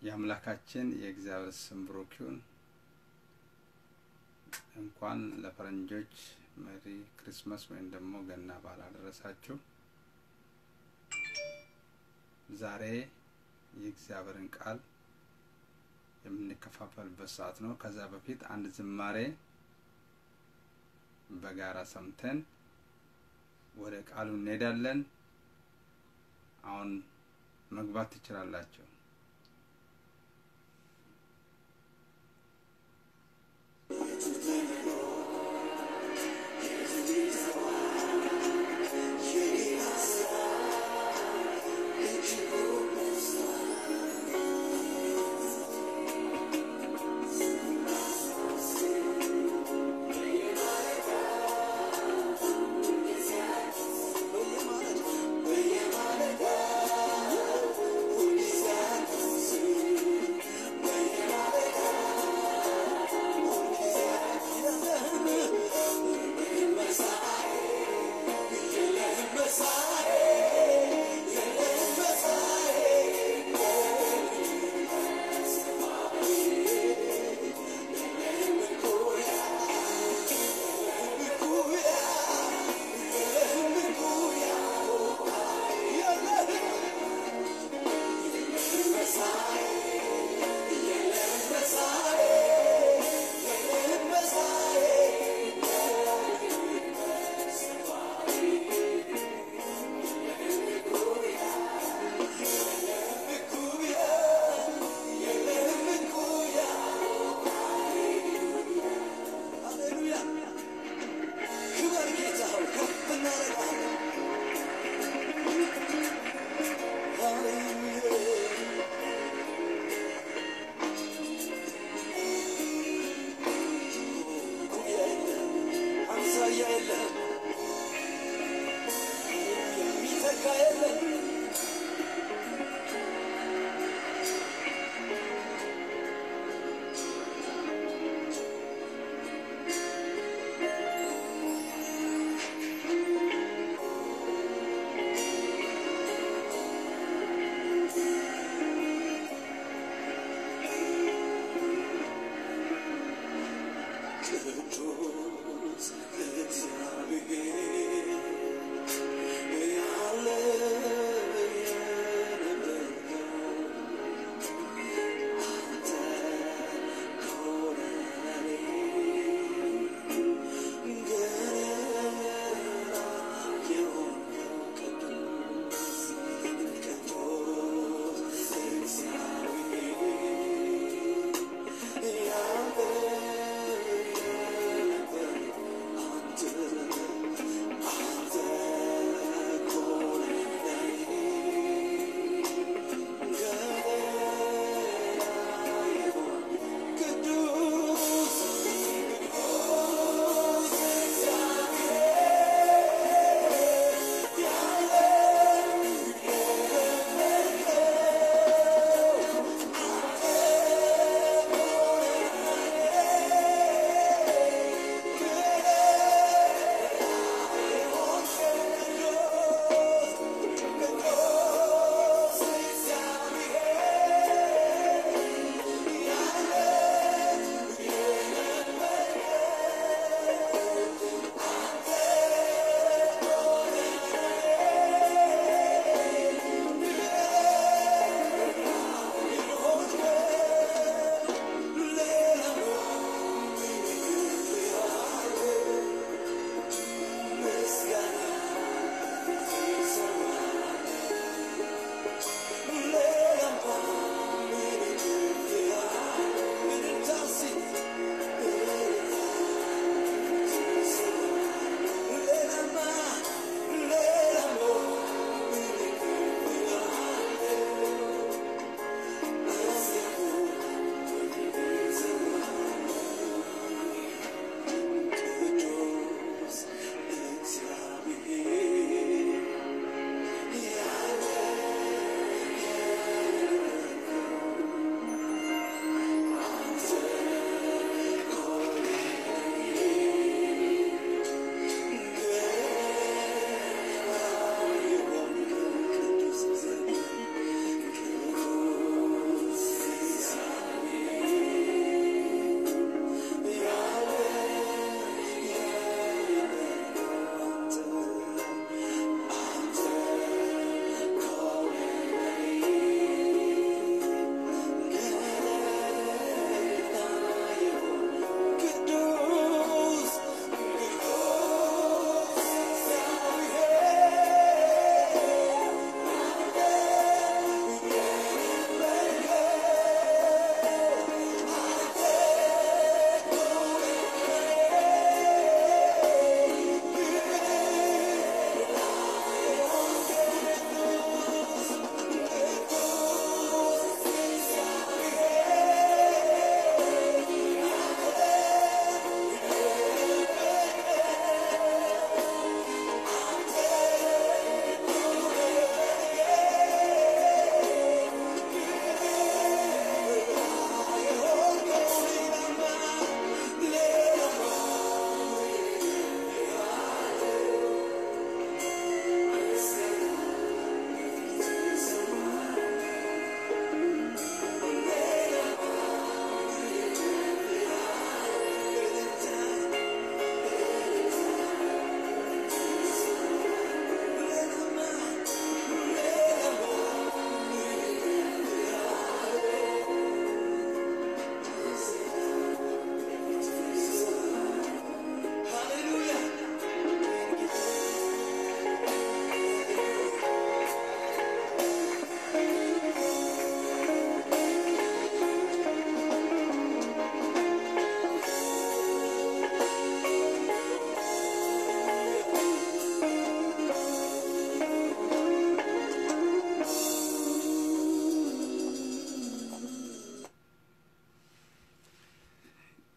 የአምላካችን የእግዚአብሔር ስም ብሩክ ይሁን። እንኳን ለፈረንጆች መሪ ክሪስማስ ወይም ደግሞ ገና በዓል አደረሳችሁ። ዛሬ የእግዚአብሔርን ቃል የምንከፋፈልበት ሰዓት ነው። ከዛ በፊት አንድ ዝማሬ በጋራ ሰምተን ወደ ቃሉ እንሄዳለን። አሁን መግባት ትችላላችሁ። Yeah.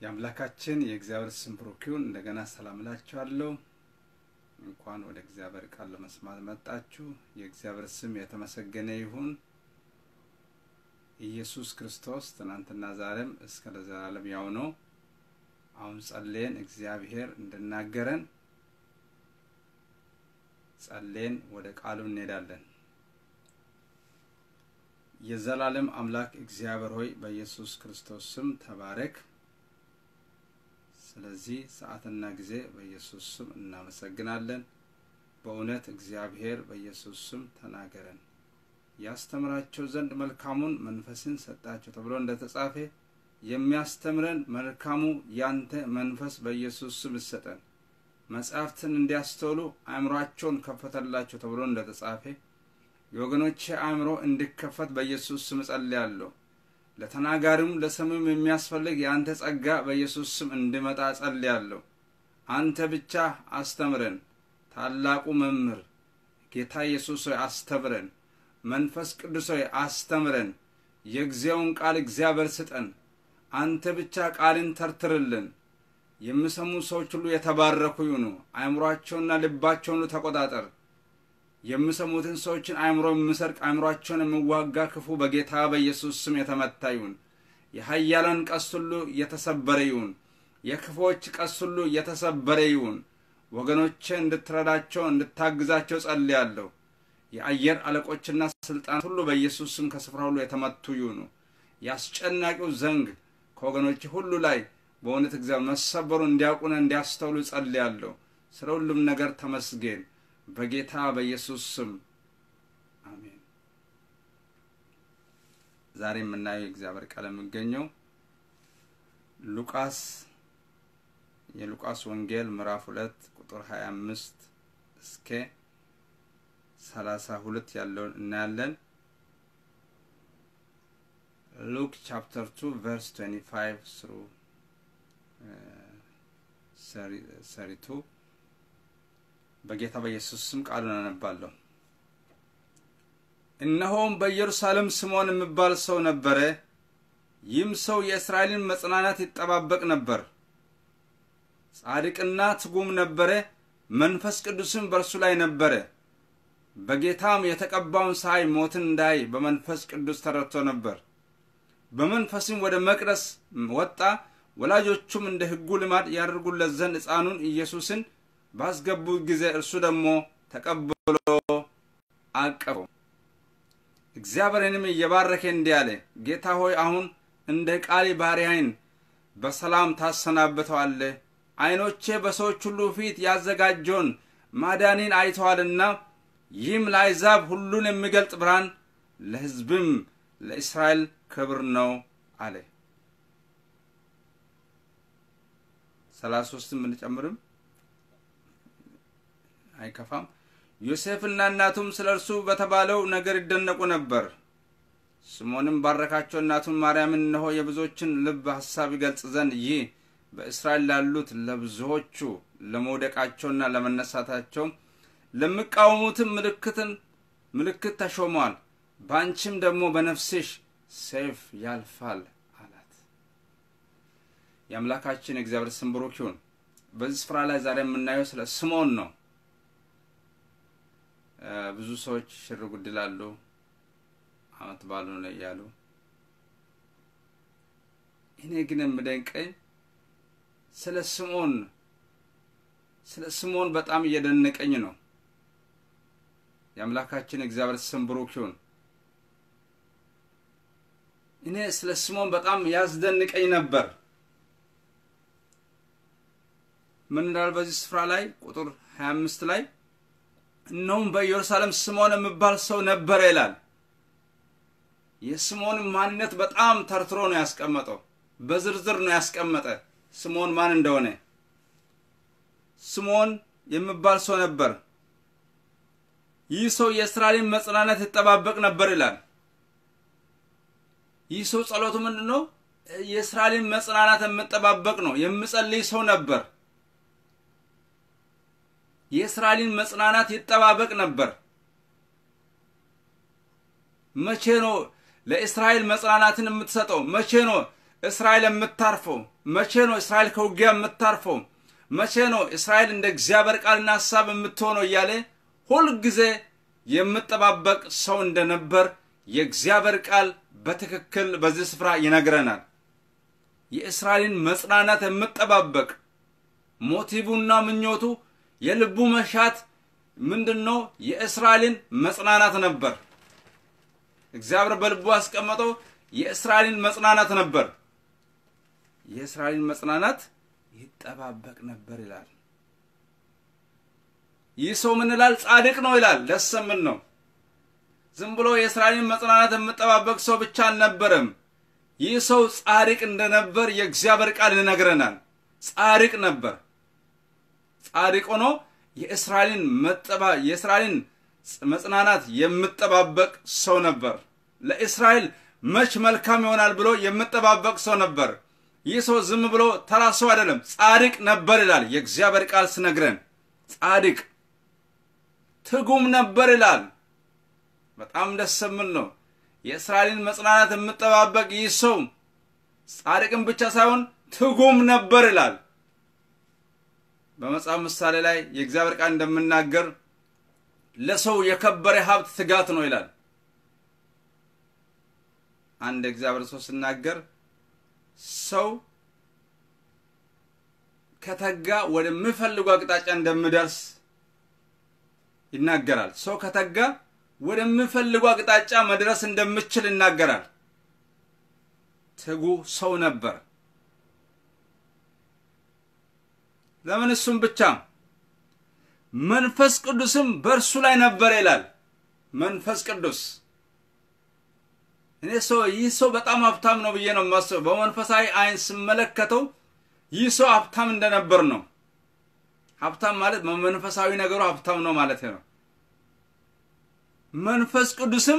የአምላካችን የእግዚአብሔር ስም ብሩክ ይሁን። እንደገና ሰላም እላችኋለሁ። እንኳን ወደ እግዚአብሔር ቃል ለመስማት መጣችሁ። የእግዚአብሔር ስም የተመሰገነ ይሁን። ኢየሱስ ክርስቶስ ትናንትና ዛሬም እስከ ለዘላለም ያው ነው። አሁን ጸልየን እግዚአብሔር እንድናገረን ጸልየን ወደ ቃሉ እንሄዳለን። የዘላለም አምላክ እግዚአብሔር ሆይ በኢየሱስ ክርስቶስ ስም ተባረክ። ስለዚህ ሰዓትና ጊዜ በኢየሱስ ስም እናመሰግናለን። በእውነት እግዚአብሔር በኢየሱስ ስም ተናገረን። ያስተምራቸው ዘንድ መልካሙን መንፈስን ሰጣቸው ተብሎ እንደተጻፈ የሚያስተምረን መልካሙ ያንተ መንፈስ በኢየሱስ ስም ይሰጠን። መጻሕፍትን እንዲያስተውሉ አእምሯቸውን ከፈተላቸው ተብሎ እንደተጻፈ የወገኖቼ አእምሮ እንዲከፈት በኢየሱስ ስም እጸልያለሁ። ለተናጋሪውም ለሰሚውም የሚያስፈልግ የአንተ ጸጋ በኢየሱስ ስም እንዲመጣ እጸልያለሁ። አንተ ብቻ አስተምረን። ታላቁ መምህር ጌታ ኢየሱስ ሆይ አስተምረን። መንፈስ ቅዱስ ሆይ አስተምረን። የጊዜውን ቃል እግዚአብሔር ስጠን። አንተ ብቻ ቃልን ተርትርልን። የሚሰሙ ሰዎች ሁሉ የተባረኩ ይሁኑ። አእምሯቸውና ልባቸውን ሁሉ ተቆጣጠር። የሚሰሙትን ሰዎችን አእምሮ የሚሰርቅ አእምሯቸውን የሚዋጋ ክፉ በጌታ በኢየሱስ ስም የተመታ ይሁን። የኃያላን ቀስት ሁሉ የተሰበረ ይሁን። የክፎች ቀስት ሁሉ የተሰበረ ይሁን። ወገኖቼ እንድትረዳቸው እንድታግዛቸው ጸልያለሁ። የአየር አለቆችና ስልጣናት ሁሉ በኢየሱስ ስም ከስፍራ ሁሉ የተመቱ ይሁኑ። የአስጨናቂው ዘንግ ከወገኖች ሁሉ ላይ በእውነት እግዚአብሔር መሰበሩ እንዲያውቁና እንዲያስተውሉ ጸልያለሁ። ስለ ሁሉም ነገር ተመስገን። በጌታ በኢየሱስ ስም አሜን። ዛሬ የምናየው የእግዚአብሔር ቃል የሚገኘው ሉቃስ የሉቃስ ወንጌል ምዕራፍ ሁለት ቁጥር ሀያ አምስት እስከ ሰላሳ ሁለት ያለውን እናያለን። ሉክ ቻፕተር ቱ ቨርስ ትዌንቲ ፋይቭ ስሩ ሰሪቱ በጌታ በኢየሱስ ስም ቃሉን አነባለሁ። እነሆም በኢየሩሳሌም ስምዖን የሚባል ሰው ነበረ። ይህም ሰው የእስራኤልን መጽናናት ይጠባበቅ ነበር። ጻድቅና ትጉም ነበረ፣ መንፈስ ቅዱስም በእርሱ ላይ ነበረ። በጌታም የተቀባውን ሳይ ሞትን እንዳይ በመንፈስ ቅዱስ ተረድቶ ነበር። በመንፈስም ወደ መቅደስ ወጣ። ወላጆቹም እንደ ሕጉ ልማድ ያደርጉለት ዘንድ ሕፃኑን ኢየሱስን ባስገቡት ጊዜ እርሱ ደግሞ ተቀብሎ አቀፈው። እግዚአብሔርንም እየባረከ እንዲህ አለ፣ ጌታ ሆይ አሁን እንደ ቃል ባሪያህን በሰላም ታሰናብተዋለህ። ዓይኖቼ በሰዎች ሁሉ ፊት ያዘጋጀውን ማዳኔን አይተዋልና ይህም ለአሕዛብ ሁሉን የሚገልጥ ብርሃን ለሕዝብም ለእስራኤል ክብር ነው አለ። ሰላሳ ሶስትም ብንጨምርም አይከፋም። ዮሴፍና እናቱም ስለ እርሱ በተባለው ነገር ይደነቁ ነበር። ስምዖንም ባረካቸው። እናቱን ማርያምን እነሆ የብዙዎችን ልብ ሐሳብ ይገልጽ ዘንድ ይህ በእስራኤል ላሉት ለብዙዎቹ ለመውደቃቸውና ለመነሳታቸው ለሚቃወሙትም ምልክትን ምልክት ተሾሟል። በአንቺም ደግሞ በነፍስሽ ሰይፍ ያልፋል አላት። የአምላካችን የእግዚአብሔር ስም ብሩክ ይሁን። በዚህ ስፍራ ላይ ዛሬ የምናየው ስለ ስምዖን ነው። ብዙ ሰዎች ሽር ጉድ ይላሉ፣ አመት ባሉ ነው እያሉ። እኔ ግን የምደንቀኝ ስለ ስምዖን ስለ ስምዖን በጣም እየደነቀኝ ነው። የአምላካችን እግዚአብሔር ስም ብሩክ ይሁን። እኔ ስለ ስምዖን በጣም ያስደንቀኝ ነበር። ምን እንዳል በዚህ ስፍራ ላይ ቁጥር ሀያ አምስት ላይ እነሆም በኢየሩሳሌም ስምዖን የሚባል ሰው ነበረ ይላል። የስምዖን ማንነት በጣም ተርትሮ ነው ያስቀመጠው። በዝርዝር ነው ያስቀመጠ ስምዖን ማን እንደሆነ። ስምዖን የሚባል ሰው ነበር። ይህ ሰው የእስራኤልን መጽናናት ይጠባበቅ ነበር ይላል። ይህ ሰው ጸሎቱ ምንድን ነው? የእስራኤልን መጽናናት የምጠባበቅ ነው። የምጸልይ ሰው ነበር። የእስራኤልን መጽናናት ይጠባበቅ ነበር። መቼ ነው ለእስራኤል መጽናናትን የምትሰጠው? መቼ ነው እስራኤል የምታርፈው? መቼ ነው እስራኤል ከውጊያ የምታርፈው? መቼ ነው እስራኤል እንደ እግዚአብሔር ቃልና ሀሳብ የምትሆነው? እያለ ሁልጊዜ የምጠባበቅ ሰው እንደነበር የእግዚአብሔር ቃል በትክክል በዚህ ስፍራ ይነግረናል። የእስራኤልን መጽናናት የምጠባበቅ ሞቲቡና ምኞቱ የልቡ መሻት ምንድን ነው? የእስራኤልን መጽናናት ነበር። እግዚአብሔር በልቡ ያስቀመጠው የእስራኤልን መጽናናት ነበር። የእስራኤልን መጽናናት ይጠባበቅ ነበር ይላል። ይህ ሰው ምን ይላል? ጻድቅ ነው ይላል። ደስ የምን ነው። ዝም ብሎ የእስራኤልን መጽናናት የምጠባበቅ ሰው ብቻ አልነበረም። ይህ ሰው ጻድቅ እንደነበር የእግዚአብሔር ቃል ይነግረናል። ጻድቅ ነበር። ጻድቅ ሆኖ የእስራኤልን መጠባ የእስራኤልን መጽናናት የምጠባበቅ ሰው ነበር። ለእስራኤል መች መልካም ይሆናል ብሎ የምጠባበቅ ሰው ነበር። ይህ ሰው ዝም ብሎ ተራ ሰው አይደለም፣ ጻድቅ ነበር ይላል የእግዚአብሔር ቃል ስነግረን። ጻድቅ ትጉም ነበር ይላል። በጣም ደስ የሚል ነው። የእስራኤልን መጽናናት የምጠባበቅ ይህ ሰው ጻድቅም ብቻ ሳይሆን ትጉም ነበር ይላል። በመጽሐፍ ምሳሌ ላይ የእግዚአብሔር ቃል እንደምናገር ለሰው የከበረ ሀብት ትጋት ነው ይላል። አንድ እግዚአብሔር ሰው ሲናገር ሰው ከተጋ ወደሚፈልጉ አቅጣጫ እንደሚደርስ ይናገራል። ሰው ከተጋ ወደሚፈልጉ አቅጣጫ መድረስ እንደምችል ይናገራል። ትጉ ሰው ነበር። ለምን እሱም ብቻ መንፈስ ቅዱስም በእርሱ ላይ ነበር ይላል። መንፈስ ቅዱስ እኔ ሰው ይህ ሰው በጣም ሀብታም ነው ብዬ ነው የማስበው። በመንፈሳዊ አይን ስመለከተው ይህ ሰው ሀብታም እንደነበር ነው። ሀብታም ማለት በመንፈሳዊ ነገሩ ሀብታም ነው ማለት ነው። መንፈስ ቅዱስም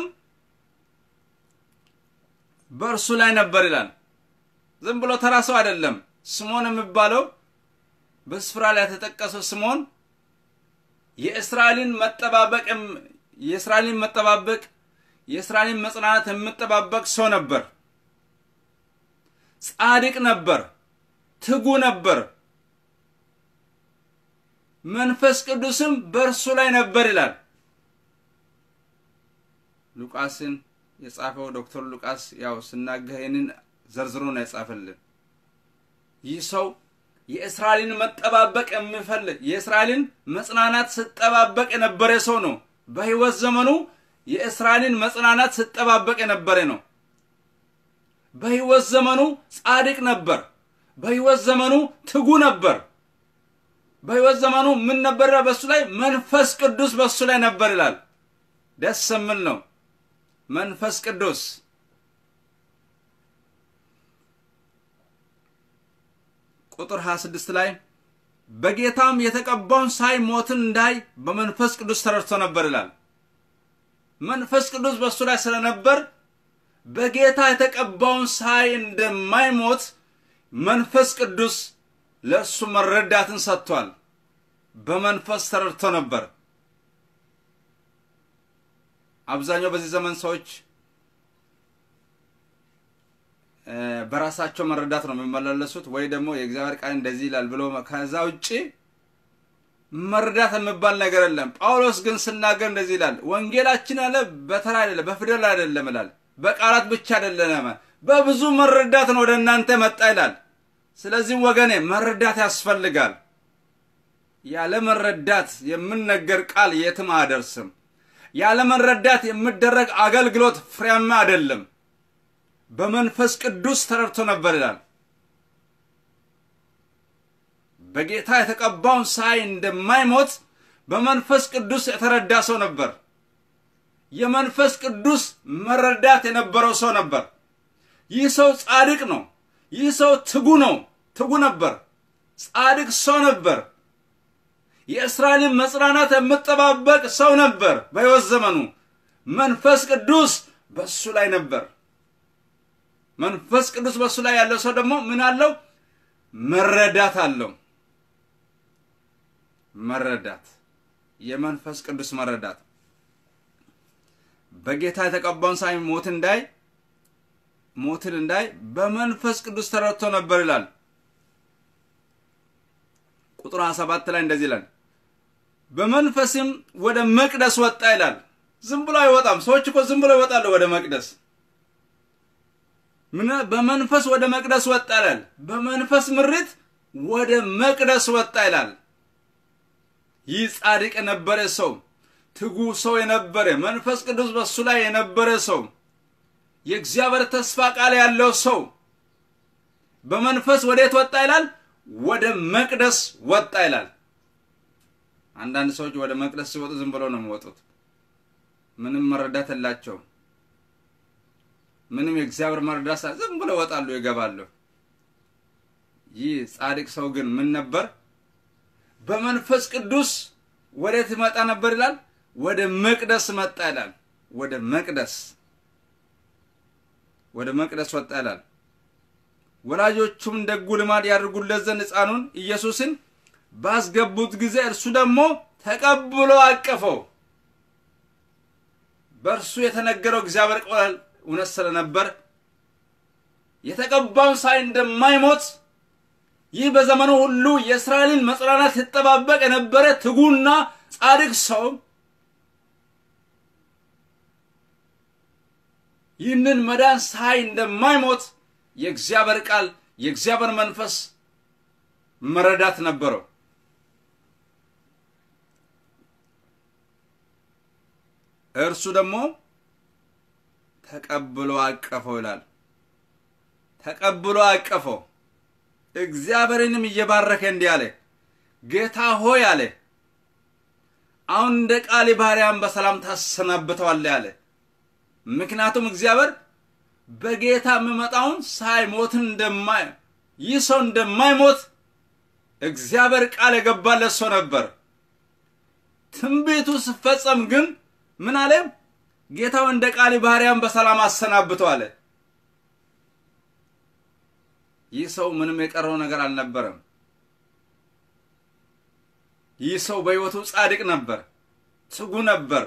በእርሱ ላይ ነበር ይላል። ዝም ብሎ ተራ ሰው አይደለም። ስሞን የሚባለው በስፍራ ላይ የተጠቀሰው ስሞን የእስራኤልን መጠባበቅ የእስራኤልን መጠባበቅ የእስራኤልን መጽናናት የምጠባበቅ ሰው ነበር። ጻድቅ ነበር። ትጉ ነበር። መንፈስ ቅዱስም በእርሱ ላይ ነበር ይላል። ሉቃስን የጻፈው ዶክተር ሉቃስ ያው ስናገር ይህንን ዘርዝሮ ነው የጻፈልን። ይህ ሰው የእስራኤልን መጠባበቅ የሚፈልግ የእስራኤልን መጽናናት ስጠባበቅ የነበረ ሰው ነው። በሕይወት ዘመኑ የእስራኤልን መጽናናት ስጠባበቅ የነበረ ነው። በሕይወት ዘመኑ ጻድቅ ነበር። በሕይወት ዘመኑ ትጉ ነበር። በሕይወት ዘመኑ ምን ነበር? በሱ ላይ መንፈስ ቅዱስ በሱ ላይ ነበር ይላል። ደስ የሚል ነው። መንፈስ ቅዱስ ቁጥር 26 ላይ በጌታም የተቀባውን ሳይ ሞትን እንዳይ በመንፈስ ቅዱስ ተረድቶ ነበር ይላል። መንፈስ ቅዱስ በእሱ ላይ ስለነበር በጌታ የተቀባውን ሳይ እንደማይሞት መንፈስ ቅዱስ ለእሱ መረዳትን ሰጥቷል። በመንፈስ ተረድቶ ነበር። አብዛኛው በዚህ ዘመን ሰዎች በራሳቸው መረዳት ነው የሚመላለሱት፣ ወይ ደግሞ የእግዚአብሔር ቃል እንደዚህ ይላል ብሎ ከዛ ውጭ መረዳት የሚባል ነገር የለም። ጳውሎስ ግን ስናገር እንደዚህ ይላል፣ ወንጌላችን አለ በተራ አይደለም በፊደል አይደለም ይላል፣ በቃላት ብቻ አይደለም፣ በብዙ መረዳት ነው ወደ እናንተ መጣ ይላል። ስለዚህ ወገኔ መረዳት ያስፈልጋል። ያለ መረዳት የምነገር ቃል የትም አያደርስም። ያለ መረዳት የሚደረግ አገልግሎት ፍሬያማ አይደለም። በመንፈስ ቅዱስ ተረድቶ ነበር ይላል። በጌታ የተቀባውን ሳይ እንደማይሞት በመንፈስ ቅዱስ የተረዳ ሰው ነበር። የመንፈስ ቅዱስ መረዳት የነበረው ሰው ነበር። ይህ ሰው ጻድቅ ነው። ይህ ሰው ትጉ ነው። ትጉ ነበር። ጻድቅ ሰው ነበር። የእስራኤልን መጽናናት የምጠባበቅ ሰው ነበር። በሕይወት ዘመኑ መንፈስ ቅዱስ በእሱ ላይ ነበር። መንፈስ ቅዱስ በእሱ ላይ ያለው ሰው ደግሞ ምን አለው? መረዳት አለው። መረዳት፣ የመንፈስ ቅዱስ መረዳት በጌታ የተቀባውን ሳይ ሞት እንዳይ ሞትን እንዳይ በመንፈስ ቅዱስ ተረድቶ ነበር ይላል። ቁጥር 27 ላይ እንደዚህ ይላል፣ በመንፈስም ወደ መቅደስ ወጣ ይላል። ዝም ብሎ አይወጣም። ሰዎች እኮ ዝም ብሎ ይወጣሉ ወደ መቅደስ። ምን በመንፈስ ወደ መቅደስ ወጣ ይላል። በመንፈስ ምሪት ወደ መቅደስ ወጣ ይላል። ይህ ጻድቅ የነበረ ሰው ትጉ ሰው የነበረ መንፈስ ቅዱስ በሱ ላይ የነበረ ሰው የእግዚአብሔር ተስፋ ቃል ያለው ሰው በመንፈስ ወዴት ወጣ ይላል? ወደ መቅደስ ወጣ ይላል። አንዳንድ ሰዎች ወደ መቅደስ ሲወጡ ዝም ብለው ነው የሚወጡት። ምንም መረዳት የላቸውም። ምንም የእግዚአብሔር መረዳት ዝም ብለው ይወጣሉ፣ ይገባሉ። ይህ ጻድቅ ሰው ግን ምን ነበር? በመንፈስ ቅዱስ ወዴት መጣ ነበር ይላል? ወደ መቅደስ መጣ ይላል። ወደ መቅደስ ወደ መቅደስ ወጣ ይላል። ወላጆቹም ደጉ ልማድ ያድርጉለት ዘንድ ሕፃኑን ኢየሱስን ባስገቡት ጊዜ እርሱ ደግሞ ተቀብሎ አቀፈው። በእርሱ የተነገረው እግዚአብሔር ቃል እውነት ስለነበር የተቀባውን ሳይ እንደማይሞት ይህ በዘመኑ ሁሉ የእስራኤልን መጽናናት ሲጠባበቅ የነበረ ትጉና ጻድቅ ሰው ይህንን መዳን ሳይ እንደማይሞት የእግዚአብሔር ቃል የእግዚአብሔር መንፈስ መረዳት ነበረው። እርሱ ደግሞ ተቀብሎ አቀፈው ይላል። ተቀብሎ አቀፈው። እግዚአብሔርንም እየባረከ እንዲህ አለ፣ ጌታ ሆይ አለ፣ አሁን እንደ ቃል ባሪያን በሰላም ታሰናብተዋለህ አለ። ምክንያቱም እግዚአብሔር በጌታ የሚመጣውን ሳይሞትን እንደማይ ይህ ሰው እንደማይሞት እግዚአብሔር ቃል የገባለት ሰው ነበር። ትንቢቱ ሲፈጸም ግን ምን አለ? ጌታው እንደ ቃል ባሪያን በሰላም አሰናብተው አለ። ይህ ሰው ምንም የቀረው ነገር አልነበረም። ይህ ሰው በሕይወቱ ጻድቅ ነበር፣ ትጉ ነበር።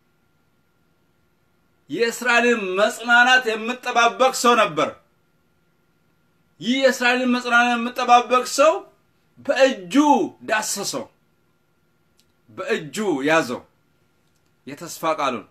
የእስራኤልን መጽናናት የምጠባበቅ ሰው ነበር። ይህ የእስራኤልን መጽናናት የምጠባበቅ ሰው በእጁ ዳሰሰው፣ በእጁ ያዘው የተስፋ ቃሉን።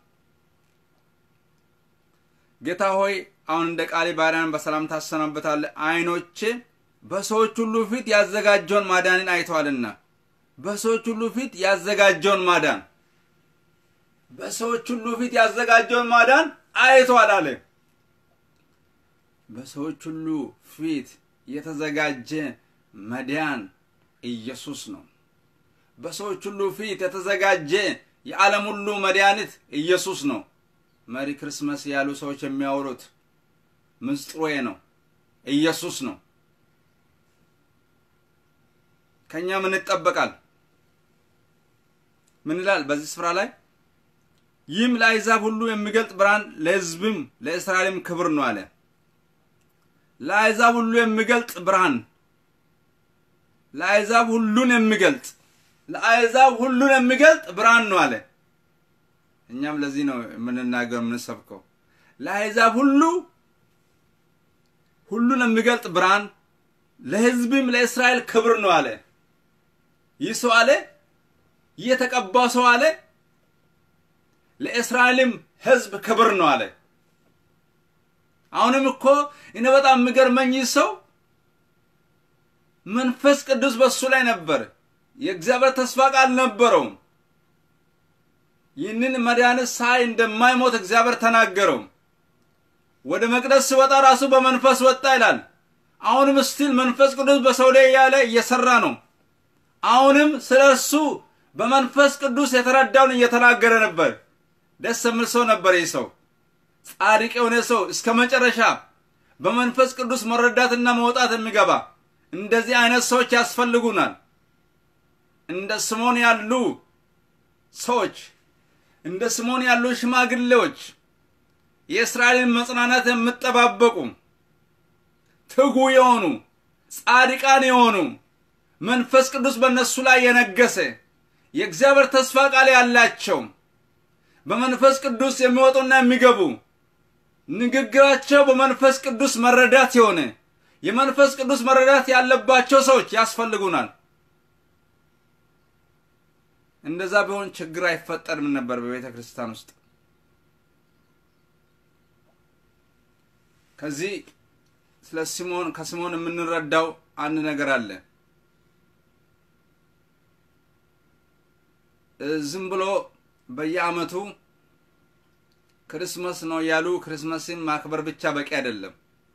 ጌታ ሆይ አሁን እንደ ቃሌ ባሪያን በሰላም ታሰናብታለህ። ዓይኖቼ በሰዎች ሁሉ ፊት ያዘጋጀውን ማዳንን አይተዋልና። በሰዎች ሁሉ ፊት ያዘጋጀውን ማዳን በሰዎች ሁሉ ፊት ያዘጋጀውን ማዳን አይተዋል አለ። በሰዎች ሁሉ ፊት የተዘጋጀ መዳን ኢየሱስ ነው። በሰዎች ሁሉ ፊት የተዘጋጀ የዓለም ሁሉ መድኃኒት ኢየሱስ ነው። መሪ ክርስመስ ያሉ ሰዎች የሚያወሩት ምስጢሩ ነው፣ ኢየሱስ ነው። ከእኛ ምን ይጠበቃል? ምን ይላል በዚህ ስፍራ ላይ? ይህም ለአሕዛብ ሁሉ የሚገልጥ ብርሃን ለሕዝብም ለእስራኤልም ክብር ነው አለ። ለአሕዛብ ሁሉ የሚገልጥ ብርሃን፣ ለአሕዛብ ሁሉን የሚገልጥ ለአሕዛብ ሁሉን የሚገልጥ ብርሃን ነው አለ። እኛም ለዚህ ነው የምንናገር የምንሰብከው። ለአሕዛብ ሁሉ ሁሉን የሚገልጥ ብርሃን ለሕዝብም ለእስራኤል ክብር ነው አለ። ይህ ሰው አለ፣ ይህ የተቀባው ሰው አለ፣ ለእስራኤልም ሕዝብ ክብር ነው አለ። አሁንም እኮ እኔ በጣም የሚገርመኝ ይህ ሰው መንፈስ ቅዱስ በሱ ላይ ነበር። የእግዚአብሔር ተስፋ ቃል ነበረውም። ይህንን መድኃኒት ሳይ እንደማይሞት እግዚአብሔር ተናገረው። ወደ መቅደስ ሲወጣ ራሱ በመንፈስ ወጣ ይላል። አሁንም ስቲል መንፈስ ቅዱስ በሰው ላይ ያለ እየሰራ ነው። አሁንም ስለ እርሱ በመንፈስ ቅዱስ የተረዳውን እየተናገረ ነበር። ደስ የሚል ሰው ነበር። ይህ ሰው ጻድቅ የሆነ ሰው እስከ መጨረሻ በመንፈስ ቅዱስ መረዳትና መውጣት የሚገባ እንደዚህ አይነት ሰዎች ያስፈልጉናል። እንደ ስሞን ያሉ ሰዎች እንደ ስሞን ያሉ ሽማግሌዎች የእስራኤልን መጽናናት የምጠባበቁ ትጉ የሆኑ ጻድቃን የሆኑ መንፈስ ቅዱስ በእነሱ ላይ የነገሰ የእግዚአብሔር ተስፋ ቃል ያላቸው በመንፈስ ቅዱስ የሚወጡና የሚገቡ ንግግራቸው በመንፈስ ቅዱስ መረዳት የሆነ የመንፈስ ቅዱስ መረዳት ያለባቸው ሰዎች ያስፈልጉናል። እንደዛ ቢሆን ችግር አይፈጠርም ነበር በቤተ ክርስቲያን ውስጥ። ከዚህ ስለ ሲሞን ከሲሞን የምንረዳው አንድ ነገር አለ። ዝም ብሎ በየዓመቱ ክርስመስ ነው ያሉ ክርስመስን ማክበር ብቻ በቂ አይደለም።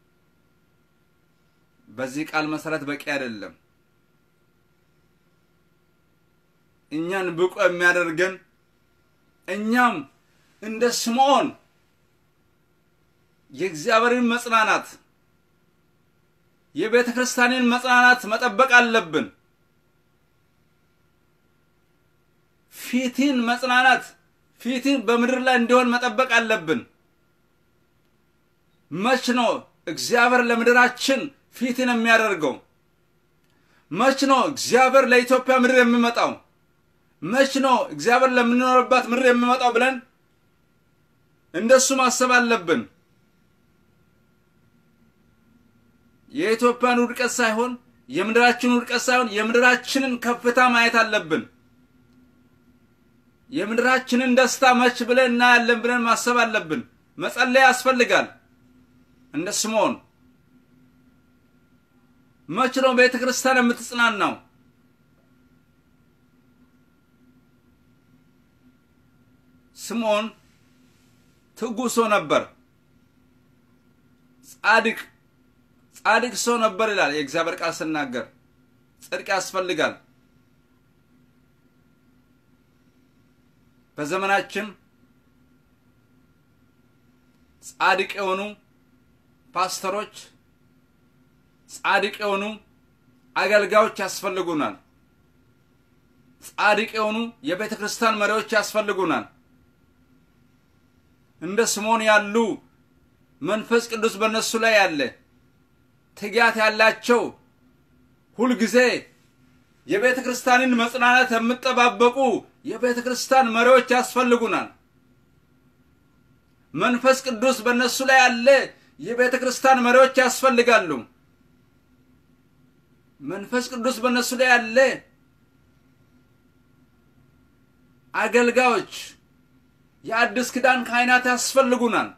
በዚህ ቃል መሰረት በቂ አይደለም። እኛን ብቁ የሚያደርገን እኛም እንደ ስምዖን የእግዚአብሔርን መጽናናት የቤተ ክርስቲያንን መጽናናት መጠበቅ አለብን። ፊትን መጽናናት ፊትን በምድር ላይ እንዲሆን መጠበቅ አለብን። መች ነው እግዚአብሔር ለምድራችን ፊትን የሚያደርገው? መች ነው እግዚአብሔር ለኢትዮጵያ ምድር የሚመጣው? መች ነው እግዚአብሔር ለምንኖርባት ምድር የሚመጣው ብለን እንደሱ ማሰብ አለብን። የኢትዮጵያን ውድቀት ሳይሆን የምድራችን ውድቀት ሳይሆን የምድራችንን ከፍታ ማየት አለብን። የምድራችንን ደስታ መች ብለን እናያለን ብለን ማሰብ አለብን። መጸለይ ያስፈልጋል። እንደ ስምዖን መች ነው ቤተ ክርስቲያን የምትጽናናው? ስምዖን ትጉ ሰው ነበር። ጻድቅ ጻድቅ ሰው ነበር ይላል የእግዚአብሔር ቃል ስናገር። ጽድቅ ያስፈልጋል። በዘመናችን ጻድቅ የሆኑ ፓስተሮች፣ ጻድቅ የሆኑ አገልጋዮች ያስፈልጉናል። ጻድቅ የሆኑ የቤተ ክርስቲያን መሪዎች ያስፈልጉናል። እንደ ስምዖን ያሉ መንፈስ ቅዱስ በእነሱ ላይ ያለ ትጋት ያላቸው ሁልጊዜ የቤተ ክርስቲያንን መጽናናት የምጠባበቁ የቤተ ክርስቲያን መሪዎች ያስፈልጉናል። መንፈስ ቅዱስ በእነሱ ላይ ያለ የቤተ ክርስቲያን መሪዎች ያስፈልጋሉ። መንፈስ ቅዱስ በእነሱ ላይ ያለ አገልጋዮች፣ የአዲስ ኪዳን ካህናት ያስፈልጉናል።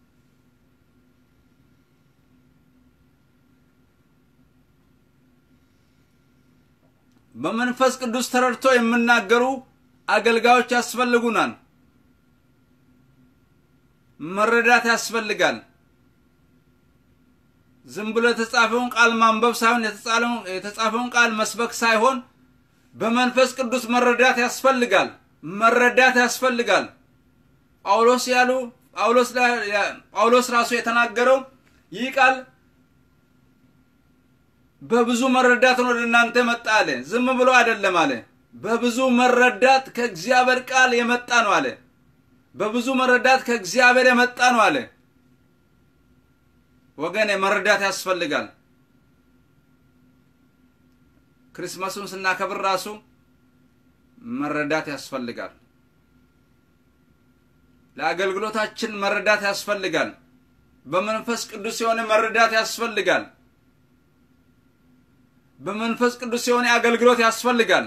በመንፈስ ቅዱስ ተረድቶ የሚናገሩ አገልጋዮች ያስፈልጉናል። መረዳት ያስፈልጋል። ዝም ብሎ የተጻፈውን ቃል ማንበብ ሳይሆን የተጻፈውን ቃል መስበክ ሳይሆን በመንፈስ ቅዱስ መረዳት ያስፈልጋል። መረዳት ያስፈልጋል። ጳውሎስ ያሉ ጳውሎስ ራሱ የተናገረው ይህ ቃል በብዙ መረዳት ነው ወደ እናንተ መጣ አለ። ዝም ብሎ አይደለም አለ። በብዙ መረዳት ከእግዚአብሔር ቃል የመጣ ነው አለ። በብዙ መረዳት ከእግዚአብሔር የመጣ ነው አለ። ወገኔ መረዳት ያስፈልጋል። ክርስማሱን ስናከብር ራሱ መረዳት ያስፈልጋል። ለአገልግሎታችን መረዳት ያስፈልጋል። በመንፈስ ቅዱስ የሆነ መረዳት ያስፈልጋል። በመንፈስ ቅዱስ የሆነ አገልግሎት ያስፈልጋል።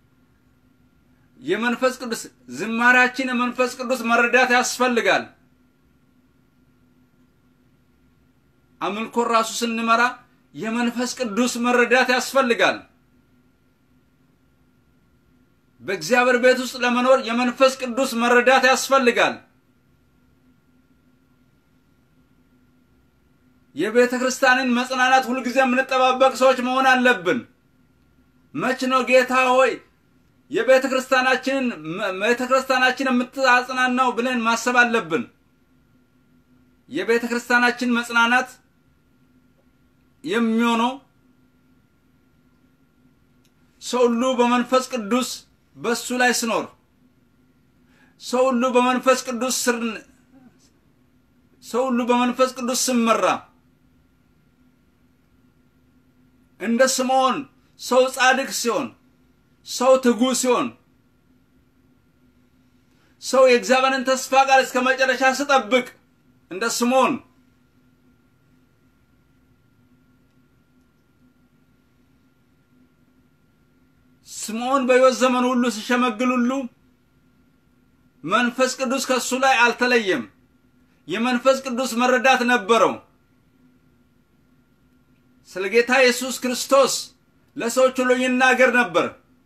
የመንፈስ ቅዱስ ዝማሬያችን የመንፈስ ቅዱስ መረዳት ያስፈልጋል። አምልኮን ራሱ ስንመራ የመንፈስ ቅዱስ መረዳት ያስፈልጋል። በእግዚአብሔር ቤት ውስጥ ለመኖር የመንፈስ ቅዱስ መረዳት ያስፈልጋል። የቤተ ክርስቲያንን መጽናናት ሁልጊዜ የምንጠባበቅ ሰዎች መሆን አለብን። መች ነው ጌታ ሆይ የቤተ ክርስቲያናችንን ቤተ ክርስቲያናችን የምታጽናናው ብለን ማሰብ አለብን። የቤተ ክርስቲያናችን መጽናናት የሚሆነው ሰው ሁሉ በመንፈስ ቅዱስ በሱ ላይ ስኖር፣ ሰው ሁሉ በመንፈስ ቅዱስ ስር ሰው ሁሉ በመንፈስ ቅዱስ ስመራ እንደ ስምዖን ሰው ጻድቅ ሲሆን፣ ሰው ትጉ ሲሆን፣ ሰው የእግዚአብሔርን ተስፋ ቃል እስከ መጨረሻ ስጠብቅ እንደ ስምዖን ስምዖን በሕይወት ዘመን ሁሉ ሲሸመግል ሁሉ መንፈስ ቅዱስ ከእሱ ላይ አልተለየም። የመንፈስ ቅዱስ መረዳት ነበረው። ስለ ጌታ ኢየሱስ ክርስቶስ ለሰዎች ሁሉ ይናገር ነበር።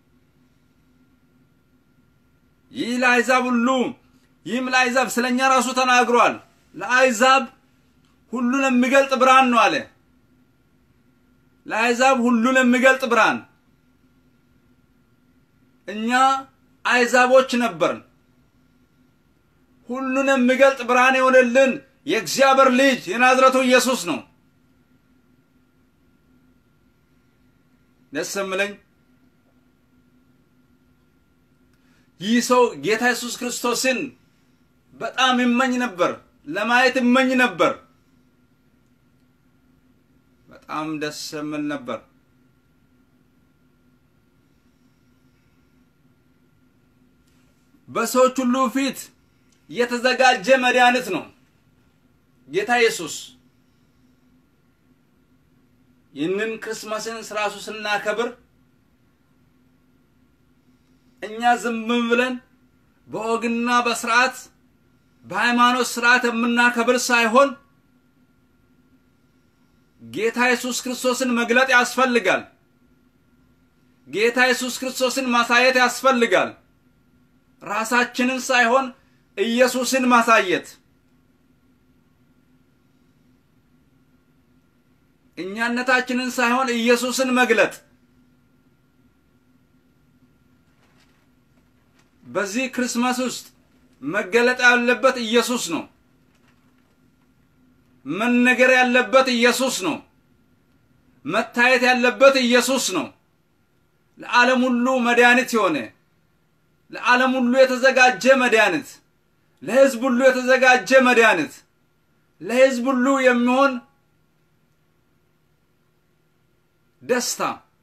ይህ ለአሕዛብ ሁሉ ይህም ለአሕዛብ ስለ እኛ ራሱ ተናግሯል። ለአሕዛብ ሁሉን የሚገልጥ ብርሃን ነው አለ። ለአሕዛብ ሁሉን የሚገልጥ ብርሃን። እኛ አሕዛቦች ነበርን። ሁሉን የሚገልጥ ብርሃን የሆነልን የእግዚአብሔር ልጅ የናዝረቱ ኢየሱስ ነው። ደስ የምለኝ ይህ ሰው ጌታ ኢየሱስ ክርስቶስን በጣም ይመኝ ነበር፣ ለማየት ይመኝ ነበር። በጣም ደስ የምል ነበር። በሰዎች ሁሉ ፊት የተዘጋጀ መድኃኒት ነው ጌታ ኢየሱስ። ይህንን ክርስማስን ስራሱ ስናከብር እኛ ዝም ብለን በወግና በስርዓት በሃይማኖት ስርዓት የምናከብር ሳይሆን ጌታ ኢየሱስ ክርስቶስን መግለጥ ያስፈልጋል። ጌታ ኢየሱስ ክርስቶስን ማሳየት ያስፈልጋል። ራሳችንን ሳይሆን ኢየሱስን ማሳየት እኛነታችንን ሳይሆን ኢየሱስን መግለጥ። በዚህ ክርስማስ ውስጥ መገለጥ ያለበት ኢየሱስ ነው። መነገር ያለበት ኢየሱስ ነው። መታየት ያለበት ኢየሱስ ነው። ለዓለም ሁሉ መድኃኒት የሆነ ለዓለም ሁሉ የተዘጋጀ መድኃኒት፣ ለሕዝብ ሁሉ የተዘጋጀ መድኃኒት፣ ለሕዝብ ሁሉ የሚሆን ደስታ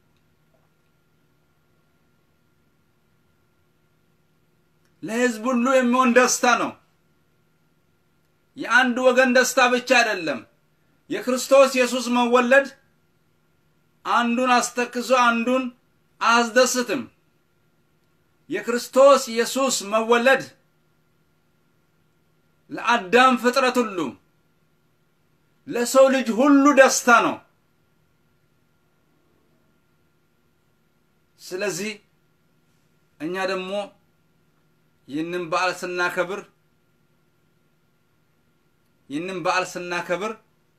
ለሕዝብ ሁሉ የሚሆን ደስታ ነው። የአንድ ወገን ደስታ ብቻ አይደለም። የክርስቶስ ኢየሱስ መወለድ አንዱን አስተክዞ አንዱን አያስደስትም። የክርስቶስ ኢየሱስ መወለድ ለአዳም ፍጥረት ሁሉ ለሰው ልጅ ሁሉ ደስታ ነው። ስለዚህ እኛ ደግሞ ይህንን በዓል ስናከብር ይህንን በዓል ስናከብር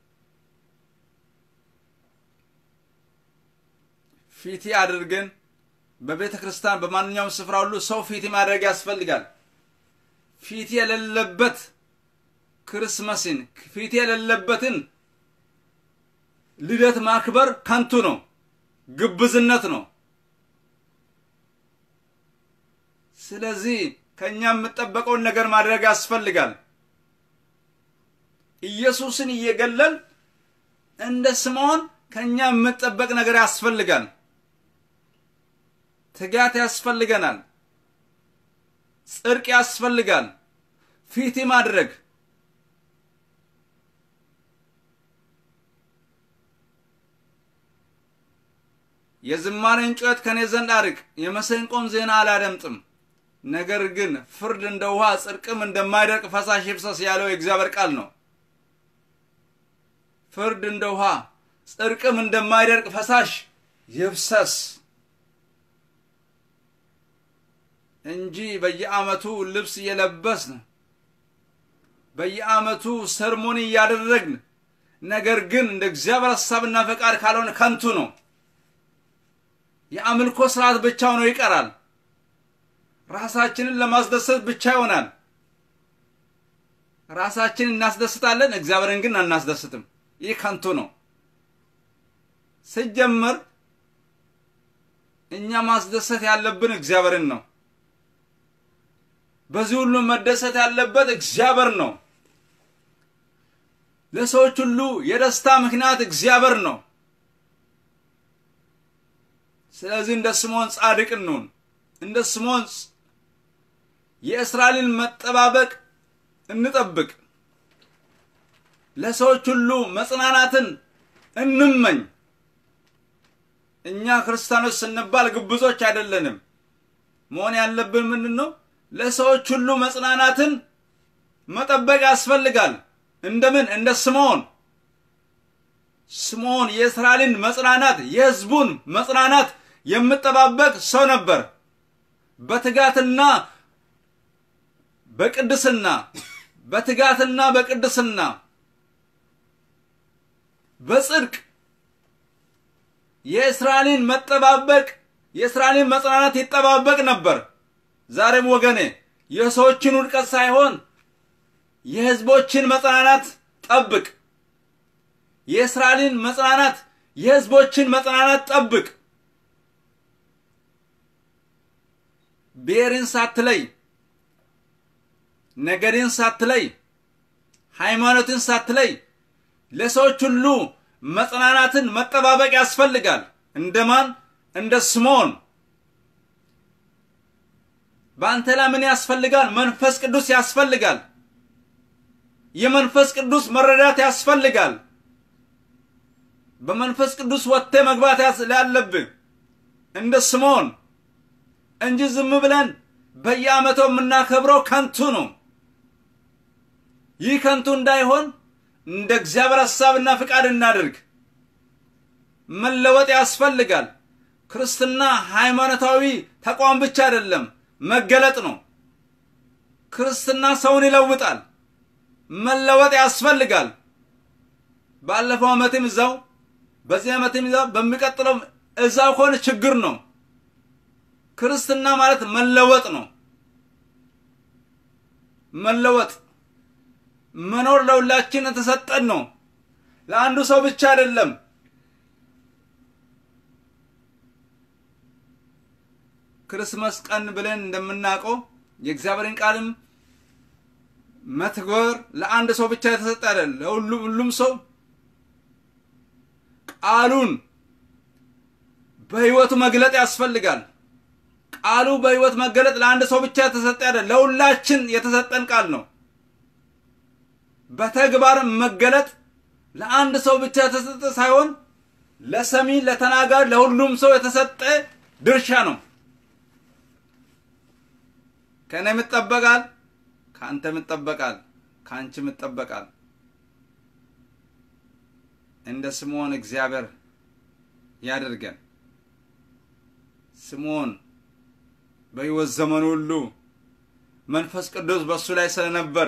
ፊቲ አድርገን በቤተ ክርስቲያን በማንኛውም ስፍራ ሁሉ ሰው ፊቲ ማድረግ ያስፈልጋል። ፊቲ የሌለበት ክርስመስን ፊቲ የሌለበትን ልደት ማክበር ከንቱ ነው፣ ግብዝነት ነው። ስለዚህ ከእኛ የምጠበቀውን ነገር ማድረግ ያስፈልጋል። ኢየሱስን እየገለል እንደ ስምዖን ከእኛ የምጠበቅ ነገር ያስፈልጋል። ትጋት ያስፈልገናል። ጽድቅ ያስፈልጋል። ፊቲ ማድረግ የዝማሬን ጩኸት ከኔ ዘንድ አርቅ፣ የመሰንቆም ዜና አላደምጥም። ነገር ግን ፍርድ እንደ ውሃ ጽድቅም እንደማይደርቅ ፈሳሽ ይፍሰስ ያለው የእግዚአብሔር ቃል ነው። ፍርድ እንደ ውሃ ጽድቅም እንደማይደርቅ ፈሳሽ ይፍሰስ እንጂ በየዓመቱ ልብስ እየለበስን በየዓመቱ ሰርሞኒ እያደረግን ነገር ግን እንደ እግዚአብሔር ሐሳብና ፈቃድ ካልሆነ ከንቱ ነው። የአምልኮ ስርዓት ብቻ ሆኖ ይቀራል። ራሳችንን ለማስደሰት ብቻ ይሆናል። ራሳችንን እናስደስታለን፣ እግዚአብሔርን ግን አናስደስትም። ይህ ከንቱ ነው። ሲጀመር እኛ ማስደሰት ያለብን እግዚአብሔርን ነው። በዚህ ሁሉ መደሰት ያለበት እግዚአብሔር ነው። ለሰዎች ሁሉ የደስታ ምክንያት እግዚአብሔር ነው። ስለዚህ እንደ ስምዖን ጻድቅ እንሁን። እንደ ስምዖን የእስራኤልን መጠባበቅ እንጠብቅ። ለሰዎች ሁሉ መጽናናትን እንመኝ። እኛ ክርስቲያኖች ስንባል ግብዞች አይደለንም። መሆን ያለብን ምንድን ነው? ለሰዎች ሁሉ መጽናናትን መጠበቅ ያስፈልጋል። እንደምን እንደ ስምዖን ስምዖን የእስራኤልን መጽናናት የሕዝቡን መጽናናት የምጠባበቅ ሰው ነበር። በትጋትና በቅድስና በትጋትና በቅድስና በጽድቅ የእስራኤልን መጠባበቅ የእስራኤልን መጽናናት ይጠባበቅ ነበር። ዛሬም ወገኔ የሰዎችን ውድቀት ሳይሆን የሕዝቦችን መጽናናት ጠብቅ። የእስራኤልን መጽናናት የሕዝቦችን መጽናናት ጠብቅ። ብሔርን ሳትለይ፣ ነገድን ሳትለይ፣ ሃይማኖትን ሳትለይ ለሰዎች ሁሉ መጽናናትን መጠባበቅ ያስፈልጋል። እንደማን? እንደ ስምዖን። በአንተ ላይ ምን ያስፈልጋል? መንፈስ ቅዱስ ያስፈልጋል። የመንፈስ ቅዱስ መረዳት ያስፈልጋል። በመንፈስ ቅዱስ ወጥተህ መግባት ያለብህ እንደ ስምዖን እንጂ ዝም ብለን በየዓመቱ የምናከብረው ከንቱ ነው። ይህ ከንቱ እንዳይሆን እንደ እግዚአብሔር ሐሳብና ፍቃድ እናድርግ። መለወጥ ያስፈልጋል። ክርስትና ሃይማኖታዊ ተቋም ብቻ አይደለም፣ መገለጥ ነው። ክርስትና ሰውን ይለውጣል። መለወጥ ያስፈልጋል። ባለፈው ዓመትም እዛው፣ በዚህ ዓመትም እዛው፣ በሚቀጥለው እዛው ከሆነ ችግር ነው። ክርስትና ማለት መለወጥ ነው። መለወጥ መኖር ለሁላችን የተሰጠን ነው። ለአንዱ ሰው ብቻ አይደለም። ክርስመስ ቀን ብለን እንደምናውቀው የእግዚአብሔርን ቃልም መትጎር ለአንድ ሰው ብቻ የተሰጠ አይደለም። ለሁሉም ሁሉም ሰው ቃሉን በሕይወቱ መግለጥ ያስፈልጋል። ቃሉ በሕይወት መገለጥ ለአንድ ሰው ብቻ የተሰጠ አይደለም፣ ለሁላችን የተሰጠን ቃል ነው። በተግባር መገለጥ ለአንድ ሰው ብቻ የተሰጠ ሳይሆን ለሰሚ፣ ለተናጋሪ፣ ለሁሉም ሰው የተሰጠ ድርሻ ነው። ከእኔ ይጠበቃል፣ ከአንተ ይጠበቃል፣ ከአንቺ ይጠበቃል። እንደ ስምዖን እግዚአብሔር ያደርገን። ስምዖን በሕይወት ዘመኑ ሁሉ መንፈስ ቅዱስ በእሱ ላይ ስለነበር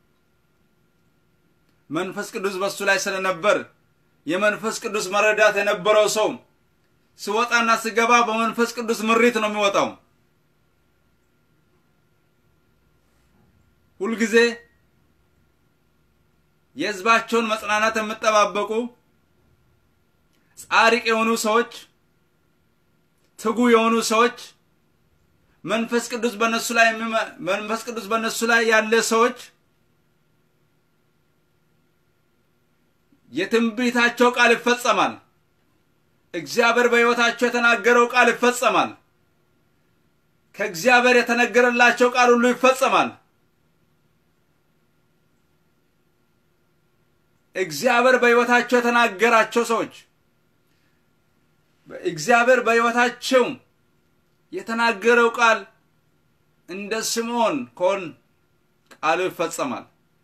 መንፈስ ቅዱስ በእሱ ላይ ስለነበር የመንፈስ ቅዱስ መረዳት የነበረው ሰው ሲወጣና ሲገባ በመንፈስ ቅዱስ ምሪት ነው የሚወጣው። ሁልጊዜ የሕዝባቸውን መጽናናት የሚጠባበቁ ጻድቅ የሆኑ ሰዎች፣ ትጉ የሆኑ ሰዎች መንፈስ ቅዱስ በነሱ ላይ መንፈስ ቅዱስ በነሱ ላይ ያለ ሰዎች የትንቢታቸው ቃል ይፈጸማል። እግዚአብሔር በሕይወታቸው የተናገረው ቃል ይፈጸማል። ከእግዚአብሔር የተነገረላቸው ቃል ሁሉ ይፈጸማል። እግዚአብሔር በሕይወታቸው የተናገራቸው ሰዎች እግዚአብሔር በሕይወታቸው የተናገረው ቃል እንደ ስምዖን ከሆን ቃሉ ይፈጸማል።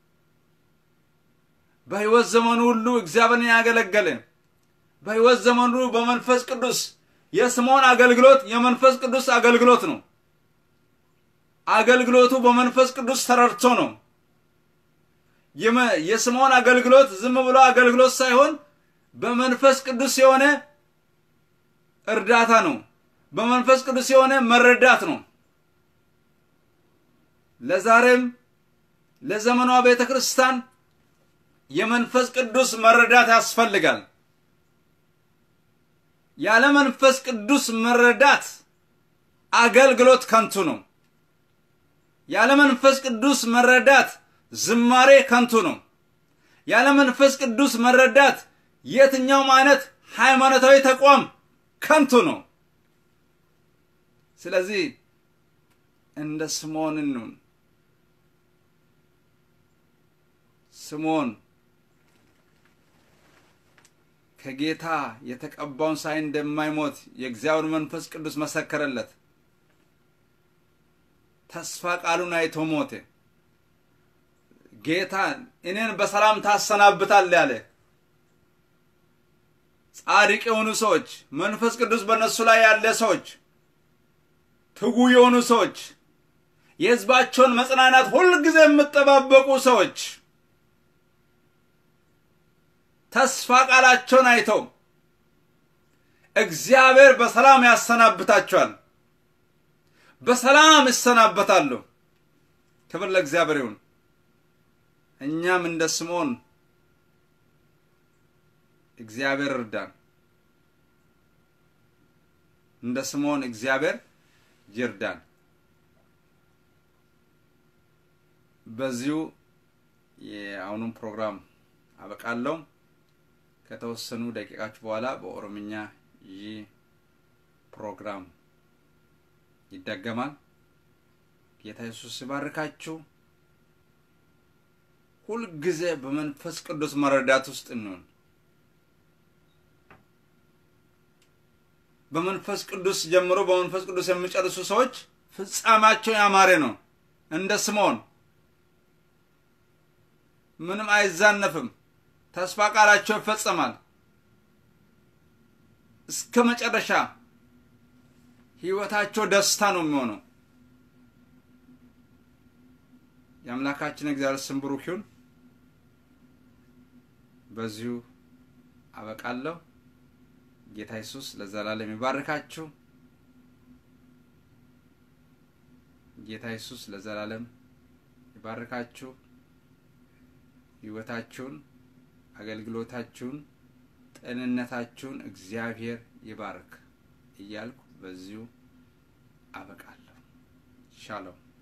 በሕይወት ዘመኑ ሁሉ እግዚአብሔርን ያገለገለ በሕይወት ዘመኑ በመንፈስ ቅዱስ የስምዖን አገልግሎት የመንፈስ ቅዱስ አገልግሎት ነው። አገልግሎቱ በመንፈስ ቅዱስ ተረድቶ ነው። የስምዖን አገልግሎት ዝም ብሎ አገልግሎት ሳይሆን በመንፈስ ቅዱስ የሆነ እርዳታ ነው። በመንፈስ ቅዱስ የሆነ መረዳት ነው። ለዛሬም ለዘመኗ ቤተ ክርስቲያን የመንፈስ ቅዱስ መረዳት ያስፈልጋል። ያለ መንፈስ ቅዱስ መረዳት አገልግሎት ከንቱ ነው። ያለ መንፈስ ቅዱስ መረዳት ዝማሬ ከንቱ ነው። ያለ መንፈስ ቅዱስ መረዳት የትኛውም አይነት ሃይማኖታዊ ተቋም ከንቱ ነው። ስለዚህ እንደ ስምዖን እንሁን። ስምዖን ከጌታ የተቀባውን ሳይ እንደማይሞት የእግዚአብሔር መንፈስ ቅዱስ መሰከረለት። ተስፋ ቃሉን አይቶ ሞተ። ጌታ እኔን በሰላም ታሰናብታል ያለ ጻድቅ የሆኑ ሰዎች፣ መንፈስ ቅዱስ በእነሱ ላይ ያለ ሰዎች፣ ትጉ የሆኑ ሰዎች፣ የሕዝባቸውን መጽናናት ሁልጊዜ የምጠባበቁ ሰዎች ተስፋ ቃላቸውን አይተው እግዚአብሔር በሰላም ያሰናብታቸዋል። በሰላም ይሰናበታሉ። ክብር ለእግዚአብሔር ይሁን። እኛም እንደ ስምዖን እግዚአብሔር እርዳን። እንደ ስምዖን እግዚአብሔር ይርዳን። በዚሁ የአሁኑን ፕሮግራም አበቃለሁ። ከተወሰኑ ደቂቃዎች በኋላ በኦሮምኛ ይህ ፕሮግራም ይደገማል። ጌታ ኢየሱስ ይባርካችሁ። ሁልጊዜ በመንፈስ ቅዱስ መረዳት ውስጥ እንሆን። በመንፈስ ቅዱስ ጀምሮ በመንፈስ ቅዱስ የሚጨርሱ ሰዎች ፍጻሜያቸው ያማረ ነው። እንደ ስምዖን ምንም አይዛነፍም። ተስፋ ቃላቸው ይፈጸማል። እስከ መጨረሻ ህይወታቸው ደስታ ነው የሚሆነው። የአምላካችን እግዚአብሔር ስም ብሩክ ይሁን። በዚሁ አበቃለሁ። ጌታ ኢየሱስ ለዘላለም ይባርካችሁ። ጌታ ኢየሱስ ለዘላለም ይባርካችሁ። ህይወታችሁን፣ አገልግሎታችሁን፣ ጤንነታችሁን እግዚአብሔር ይባርክ እያልኩ በዚሁ አበቃለሁ። ሻሎም